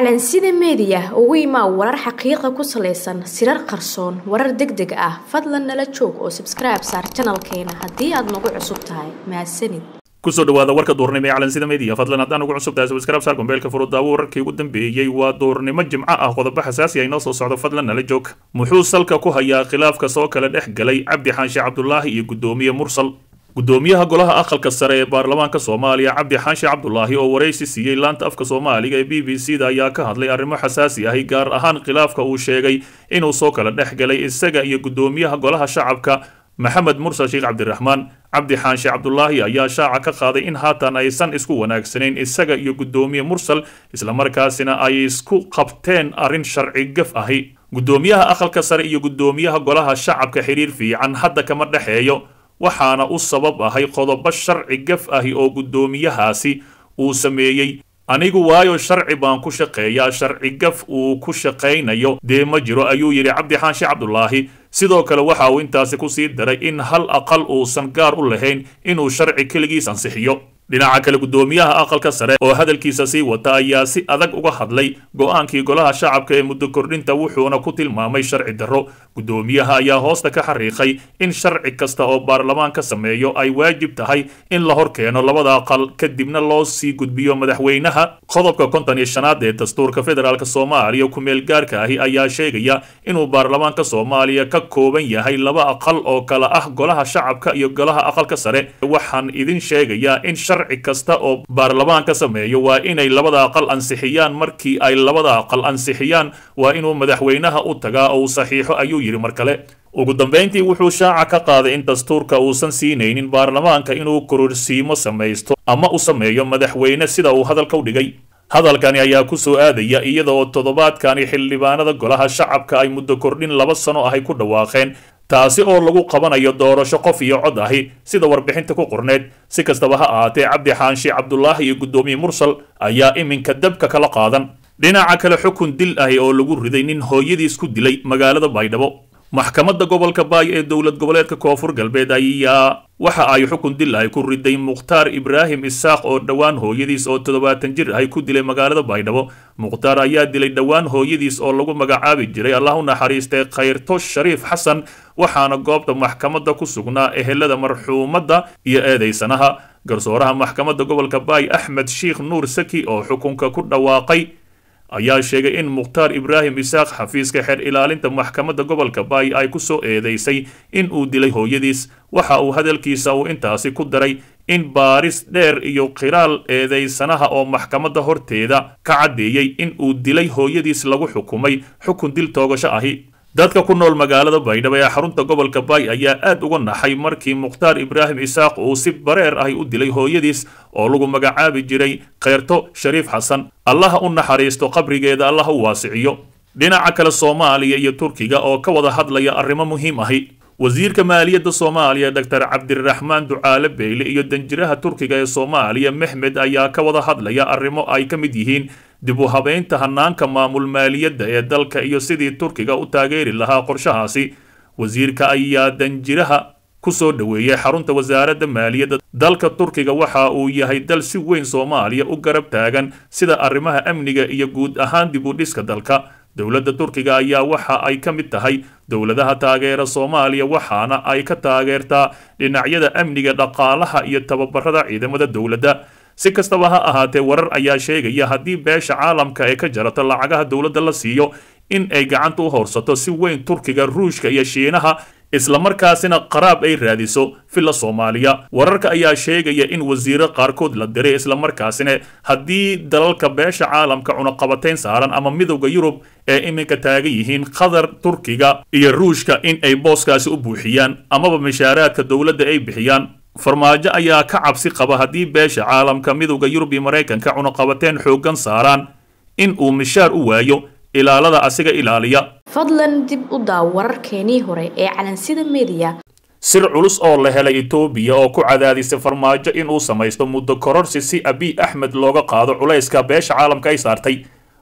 calansida meediya ugu imaa warar xaqiiqa ku salaysan sirar qarsoon warar deg deg ah fadlan nala joog oo sabskribe saar janalkeena haddii aad nagu cusub tahay mahadsanid kusoo dhawaada warka duurnimo ee calansida media fadlan haddaan ugu cusub tahay subscribe saar gombeelka furudaawo wararkii ugu dambeeyey waa duurnimo jimco ah qodobo xasaasi ah inoo soo socdo fadlan nala joog muxuu salka ku hayaa khilaafka soo kala dhex galay cabdi xaanshe cabdulaahi iyo guddoomiye mursal guddoomiyaha golaha aqalka sare ee baarlamaanka soomaaliya cabdi xaanshe cabdulaahi oo waraysi siiyey laanta afka soomaaliga ee b b c da ayaa ka hadlay arrimo xasaasi ahi gaar ahaan khilaafka uu sheegay inuu soo kala dhex galay isaga iyo guddoomiyaha golaha shacabka maxamed mursal sheekh cabdiraxmaan cabdi xaanshe cabdulaahi ayaa shaaca ka qaaday in haatan aysan isku wanaagsanayn isaga iyo guddoomiye mursal islamarkaasina ay isku qabteen arrin sharci gaf ahi guddoomiyaha aqalka sare iyo guddoomiyaha golaha shacabka xiriir fiican hadda kama dhexeeyo waxaana u sabab ahay qodobo sharci gaf ahi oo guddoomiyahaasi uu sameeyey anigu waayo sharci baan ku shaqeeyaa sharci gaf uu ku shaqaynayo dee ma jiro ayuu yidhi cabdi xaanshe cabdulaahi sidoo kale waxa uu intaasi ku sii daray in hal aqal uusan gaar u lahayn inuu sharci keligiis ansixiyo dhinaca kale guddoomiyaha aqalka sare oo hadalkiisa sii wata ayaa si adag uga hadlay go-aankii golaha shacabka ee muddo kordhinta wuxuuna ku tilmaamay sharci darro guddoomiyaha ayaa hoosta ka xariiqay in sharci kasta oo baarlamaan ka sameeyo ay waajib tahay in la hor keeno labada aqal kadibna loo sii gudbiyo madaxweynaha qodobka konton iyo shanaad ee dastuurka federaalk soomaaliya ku-meel gaarka ahi ayaa sheegaya inuu baarlamaanka soomaaliya ka kooban yahay laba aqal oo kala ah golaha shacabka iyo golaha aqalka sare waxaan idin sheegayaa in sharci kasta oo baarlamaan ka sameeyo waa inay labada aqal ansixiyaan markii ay labada aqal ansixiyaan waa inuu madaxweynaha u tagaa oo uu saxiixo ayuu yidhi mar kale ugu dambayntii wuxuu shaaca ka qaaday in dastuurka uusan siinaynin baarlamaanka inuu kororsiimo samaysto ama u sameeyo madaxweyne sida uu hadalka u dhigay hadalkani ayaa ku soo aadaya iyada oo toddobaadkani xildhibaanada golaha shacabka ay muddo kordhin laba sano ahay ku dhawaaqeen taasi oo lagu qabanayo doorasho qof iyo cod ahi sida warbixinta ku qorneed si kastaba ha ahaatee cabdi xaanshe cabdulaahi iyo guddoomiye mursal ayaa iminka dabka kala qaadan dhinaca kale xukun dil ahi oo lagu riday nin hooyadiis ku dilay magaalada baydhabo maxkamadda gobolka baay ee dowlad goboleedka koonfur galbeed ayaa waxa ay xukun dil ahi ku riday mukhtaar ibraahim isaaq oo dhowaan hooyadiis oo toddobaatan jir ahi ku dilay magaalada baydhabo mukhtaar ayaa dilay dhowaan hooyadiis oo lagu magacaabi jiray allah u naxariistay khayrto shariif xasan waxaana goobta maxkamadda ku sugnaa ehelada marxuumadda iyo eedaysanaha garsooraha maxkamadda gobolka baay axmed sheikh nuur saki oo xukunka ku dhawaaqay ayaa sheegay in mukhtaar ibraahim isaaq xafiiska xeer ilaalinta maxkamadda gobolka baay ay ku soo eedeysay in uu dilay hooyadiis waxa uu hadalkiisa uu intaasi ku daray in baaris dheer iyo qiraal eedeysanaha oo maxkamadda horteeda ka caddeeyey in uu dilay hooyadiis lagu xukumay xukun dil toogasho ahi dadka ku nool magaalada baydhabo ee xarunta gobolka baay ayaa aad uga naxay markii mukhtaar ibraahim isaaq uu si bareer ahi u dilay hooyadiis oo lagu magacaabi jiray kheyrto shariif xasan allaha u naxariisto qabrigeeda allah u waasiciyo dhinaca kale soomaaliya iyo turkiga oo ka wada hadlaya arrimo muhiim ahi wasiirka maaliyadda soomaaliya doctor cabdiraxmaan ducaale beyle iyo danjiraha turkiga ee soomaaliya mexmed ayaa ka wada hadlaya arrimo ay ka mid yihiin dib u habeynta hanaanka maamul maaliyadda ee dalka iyo sidii turkiga u taageeri lahaa qorshahaasi wasiirka ayaa danjiraha ku soo dhoweeyey xarunta wasaaradda maaliyadda dalka turkiga waxa uu yahay dal si weyn soomaaliya u garab taagan sida arrimaha amniga iyo guud ahaan dib u dhiska dalka dowladda turkiga ayaa waxa ay ka mid tahay dowladaha taageera soomaaliya waxaana ay ka taageertaa dhinacyada amniga dhaqaalaha iyo tababarada ciidamada dowladda si kastaba ha ahaatee warar ayaa sheegaya haddii beesha caalamka ee ka jarata lacagaha dowladda la siiyo in ay gacanta u horsato si weyn turkiga ruushka iyo shiinaha islamarkaasina qaraab ay raadiso villa soomaaliya wararka ayaa sheegaya in wasiiro qaarkood la diray islamarkaasina haddii dalalka beesha caalamka cunaqabatayn saaran ama midowda yurub ee iminka taagan yihiin qatar turkiga iyo ruushka in ay booskaasi u buuxiyaan amaba mishaaraadka dowladda ay bixiyaan farmaajo ayaa ka cabsi qaba haddii beesha caalamka midowda yurub iyo maraykanka cunaqabateen xooggan saaraan in uu mishaar u waayo ilaalada asiga ilaaliya fadlan dib u daaw wararkeenii hore ee calansida meediya sir culus oo la helay etoobiya oo ku cadaadisay farmaajo inuu samaysto muddo kororsi si abiy axmed looga qaado culayska beesha caalamka ay saartay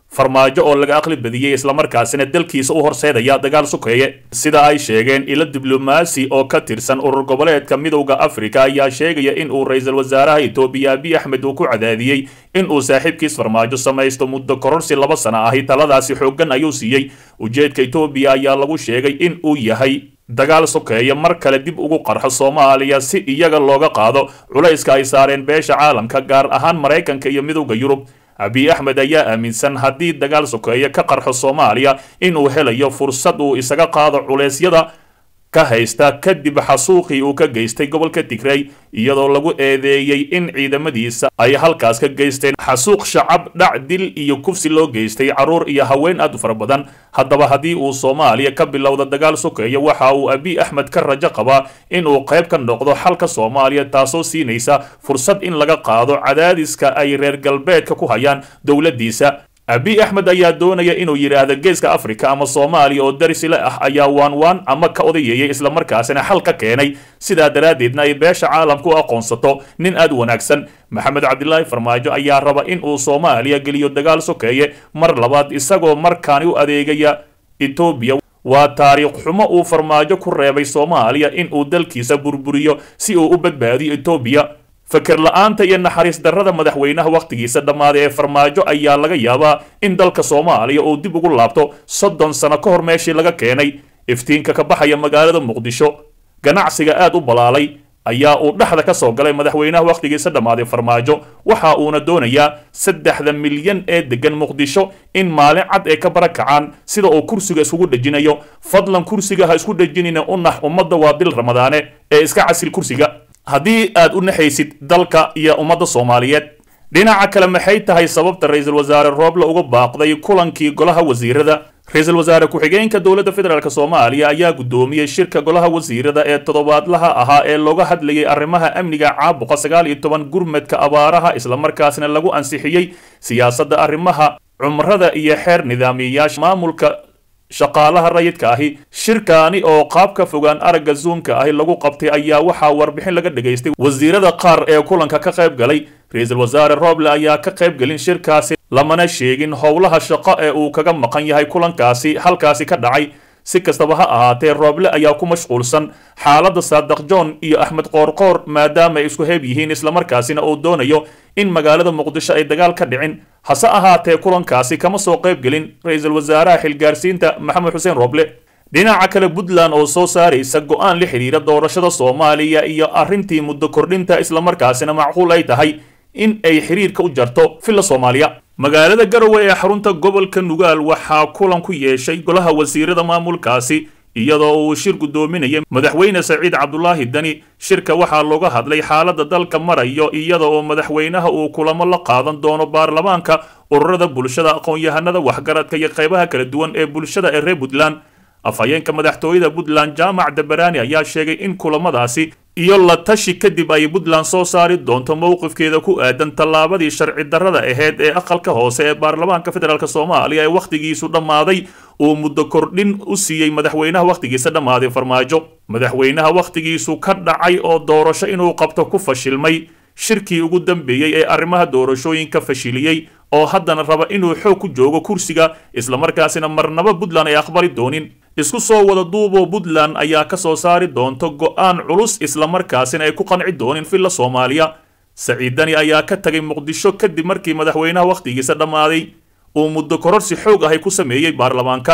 farmaajo oo laga aqli badiyey islamarkaasina dalkiisa u horseedaya dagaal sukeeye sida ay sheegeen ilo diblomaasi oo ka tirsan urur goboleedka midowda afrika ayaa sheegaya in uu ra-iisul wasaaraha etoobiya abiy axmed uu ku cadaadiyey in uu saaxiibkiis farmaajo samaysto muddo kororsi laba sana ahi taladaasi xooggan ayuu siiyey ujeedka etoobiya ayaa lagu sheegay in uu yahay dagaal sokeeya mar kale dib ugu qarxo soomaaliya si iyaga looga qaado culayska ay saareen beesha caalamka gaar ahaan maraykanka iyo midowda yurub abiy axmed ayaa aaminsan haddii dagaal sokeeye ka qarxo soomaaliya inuu helayo fursad uu isaga qaado culeysyada ka haysta kadib xasuuqii uu ka geystay gobolka tigrey iyadoo lagu eedeeyey in ciidamadiisa ay halkaas ka geysteen xasuuq shacab dhac dil iyo kufsi loo geystay carruur iyo haween aad u fara badan haddaba haddii uu soomaaliya ka bilowda dagaal sokeeya waxa uu abiy axmed ka rajo qabaa inuu qayb ka noqdo xalka soomaaliya taasoo siinaysa fursad in laga qaado cadaadiska ay reer galbeedka ku hayaan dowladdiisa abiy axmed ayaa doonaya inuu yidhaahdo geeska afrika ama soomaaliya oo darisile ah ayaa waan waan ama ka odayeeyay islamarkaasina xal ka keenay sidaa daraaddeedna ay beesha caalamka u aqoonsato nin aad u wanaagsan maxamed cabdilaahi farmaajo ayaa raba in uu soomaaliya geliyo dagaal sokeeye mar labaad isagoo markaani u adeegaya etoobiya waa taariikh xumo uu farmaajo ku reebay soomaaliya in uu dalkiisa burburiyo si uu u badbaadiyo etoobiya fakir la-aanta iyo naxariis darrada madaxweynaha wakhtigiisa dhammaaday ee farmaajo ayaa laga yaabaa in dalka soomaaliya uu dib ugu laabto soddon sano ka hor meeshii laga keenay iftiinka ka baxaya magaalada muqdisho ganacsiga aad u balaalay ayaa uu dhexda ka soo galay madaxweynaha wakhtigiisa dhammaaday farmaajo waxa uuna doonayaa saddexda milyan ee deggan muqdisho in maalin cad ay ka barakacaan sida uu kursiga iskugu dhejinayo fadlan kursiga ha isku dhejinina u nax ummadda waa bil ramadaane ee iska casil kursiga haddii aad u naxaysid dalka iyo ummadda soomaaliyeed dhinaca kale maxay tahay sababta ra-iisul wasaare rooble uga baaqday kulankii golaha wasiirada ra-iisul wasaare ku-xigeenka dowladda federaalk soomaaliya ayaa guddoomiyey shirka golaha wasiirada ee toddobaadlaha ahaa ee looga hadlayay arrimaha amniga caabuqa sagaal iyo toban gurmadka abaaraha islamarkaasna lagu ansixiyey siyaasadda arrimaha cumrada iyo xeer nidaamiyayaasha maamulka shaqaalaha rayidka ahi shirkaani oo qaabka fogaan aragga zuumka ahi lagu qabtay ayaa waxaa warbixin laga dhagaystay wasiirada qaar ee kulanka ka qayb galay ra-iisul wasaare rooble ayaa ka qayb gelin shirkaasi lamana sheegin howlaha shaqo ee uu kaga maqan yahay kulankaasi halkaasi ka dhacay si kastaba ha ahaatee rooble ayaa ku mashquulsan xaaladda saadaq john iyo axmed qoorqoor maadaama ay isku heeb yihiin islamarkaasina uu doonayo in magaalada muqdisho ay dagaal ka dhicin hase ahaatee kulankaasi kama soo qayb gelin ra-iisul wasaaraha xilgaarsiinta maxamed xuseen rooble dhinaca kale puntland oo soo saaraysa go-aan la xidhiira doorashada soomaaliya iyo arrintii muddo kordhinta islamarkaasina macquul ay tahay in ay xiriirka u jarto villa soomaaliya magaalada garowe ee xarunta gobolka nugaal waxaa kulan ku yeeshay golaha wasiirada maamulkaasi iyadoo uu shir guddoominayay madaxweyne saciid cabdulaahi dani shirka waxaa looga hadlay xaaladda dalka marayo iyada oo madaxweynaha uu kulamo la qaadan doono baarlamaanka ururada bulshada aqoon-yahanada waxgaradka iyo qaybaha kala duwan ee bulshada ee reer puntland afhayeenka madaxtooyada puntland jaamac dabaraani ayaa sheegay in kulamadaasi iyo la tashi kadib ay puntland soo saari doonto mowqifkeeda ku aadan tallaabadii sharci darrada aheyd ee aqalka hoose ee baarlamaanka federaalk soomaaliya ee wakhtigiisu dhammaaday uu muddo kordhin u siiyey madaxweynaha wakhtigiisa dhammaaday farmaajo madaxweynaha wakhtigiisu ka dhacay oo doorasho inuu qabto ku fashilmay shirkii ugu dambeeyey ee arrimaha doorashooyinka fashiliyey oo haddana raba inuu xoog ku joogo kursiga islamarkaasina marnaba puntland ay aqbali doonin isku soo wada duuboo puntland ayaa ka soo saari doonto go-aan culus islamarkaasina ay ku qanci doonin villa soomaaliya saciidani ayaa ka tagay muqdisho kadib markii madaxweynaha wakhtigiisa dhammaaday uu muddo kororsi xoog ahay ku sameeyey baarlamaanka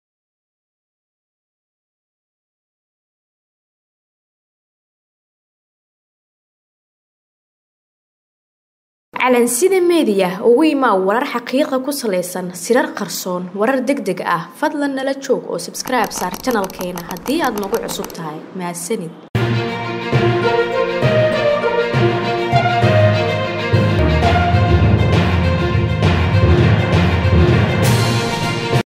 calansida meediya ugu imaa warar xaqiiqa ku salaysan sirar qarsoon warar deg deg ah fadlan nala joog oo sabskribe saar janalkeena haddii aad nagu cusub tahay mahadsanid